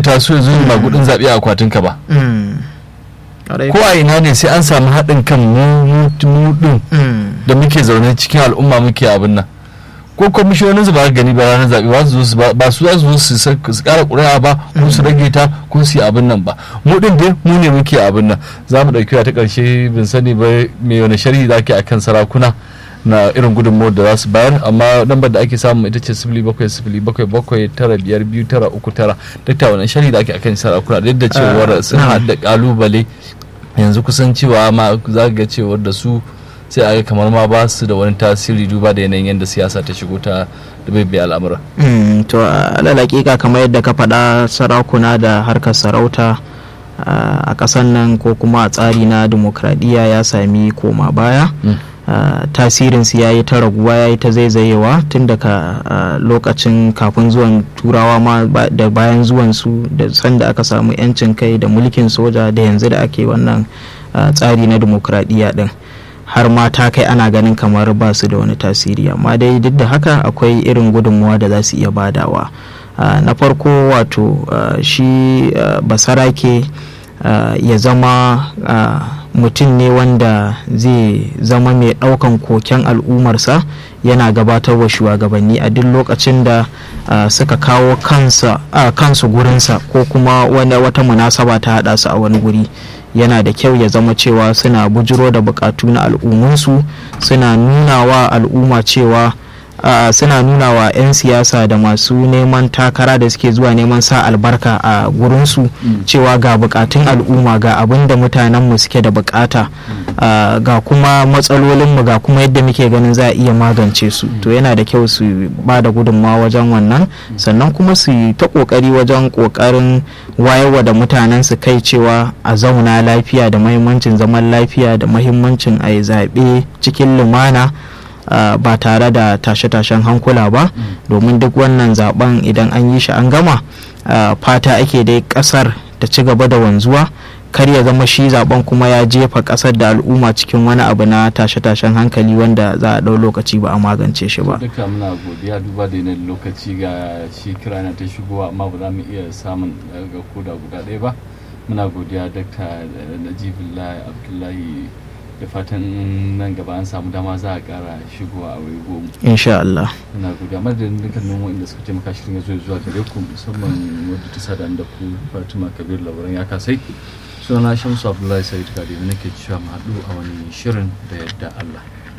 zai taso ya zo ba gudun zaɓe a akwatinka ba Mm. Ƙwarai ko a ina ne sai an samu haɗin kan mu mu- mu ɗin Mm. da muke zaune cikin al'umma muke abin nan ko kwamishiyonin su ba ka gani ba ranar zaɓe ba su zo su ba ba su za su zo su sa- su ƙara ƙuri'a ba ko su rage ta ko su yi abin nan ba mu ɗin dai mu ne muke abin nan za mu ɗauki ta ƙarshe bin sani ba me wani sharhi za ke akan sarakuna na irin gudunmawar da za su bayar amma lambar da ake samu ita ce sifili bakwai sifili bakwai bakwai tara biyar biyu tara uku tara duk ta wani sharhi da ake akan sarakuna duk da cewar sun na'am. haɗa ƙalubale yanzu kusan cewa ma za ga cewar da su sai a ga kamar ma ba su da wani tasiri duba da yanayin yadda siyasa ta shigo ta da bai al'amura Mm, to alal hakika kamar yadda ka faɗa sarakuna da harkar sarauta ah, a ƙasar nan ko kuma a tsari na demokradiyya ya sami koma baya Ah, tasirinsu ya yi ta raguwa ya yi ta zaizayewa tun daga ah, lokacin kafin zuwan turawa ma ba- da bayan zuwansu da sanda aka samu 'yancin kai da mulkin soja da yanzu da ake wannan ah, tsari na demokradiyya din har ma ta kai ana ganin kamar ba su da wani tasiri amma dai duk da haka akwai irin gudunmuwa da za su iya badawa Ah, na farko wato ah, shi ah, basarake ah, ya zama ah, mutum ne wanda zai zama mai ɗaukan koken al'ummarsa yana gabatar wa shugabanni a duk lokacin da ah, suka kawo kansa ah, kansu gurinsa ko kuma wani wata munasaba ta haɗa su a wani guri yana da kyau ya zama cewa suna bujiro da bukatu na al'ummunsu suna nuna wa al'umma cewa Uh, suna nuna wa 'yan siyasa da masu neman takara da suke zuwa neman sa albarka a gurinsu cewa ga bukatun al'umma ga abin da mutanenmu suke da bukata uh, ga kuma matsalolinmu ga kuma yadda muke ganin za a iya magance su to yana da kyau su ba da gudunmawa wajen wannan sannan kuma su yi ta kokari wajen kokarin wayarwa da mutanen su kai cewa a zauna lafiya da mahimmancin zaman lafiya da mahimmancin a yi zaɓe cikin lumana Uh, ba tare da tashe-tashen hankula ba domin duk wannan zaben idan an yi shi an gama uh, fata ake dai kasar ta ci gaba da wanzuwa kar ya zama shi zaben kuma ya jefa kasar da al'umma cikin wani abu na tashe-tashen hankali wanda za a ɗau lokaci ba a magance shi ba duka muna godiya duba da yanayin lokaci ga shi kira na ta shigowa amma ba za mu iya samun ga koda guda ɗaya ba muna godiya dakta najibullahi abdullahi da fatan nan gaba an samu dama za a kara shigowa a wai goma insha Allah muna godiya madadin dukkanin wanda suka taimaka shirin ya zo zuwa gare ku musamman wadda ta sada da ku fatima kabir labaran ya kasai sunana shamsu abdullahi sa'id kadi nake cewa mu haɗu a wani shirin da yadda allah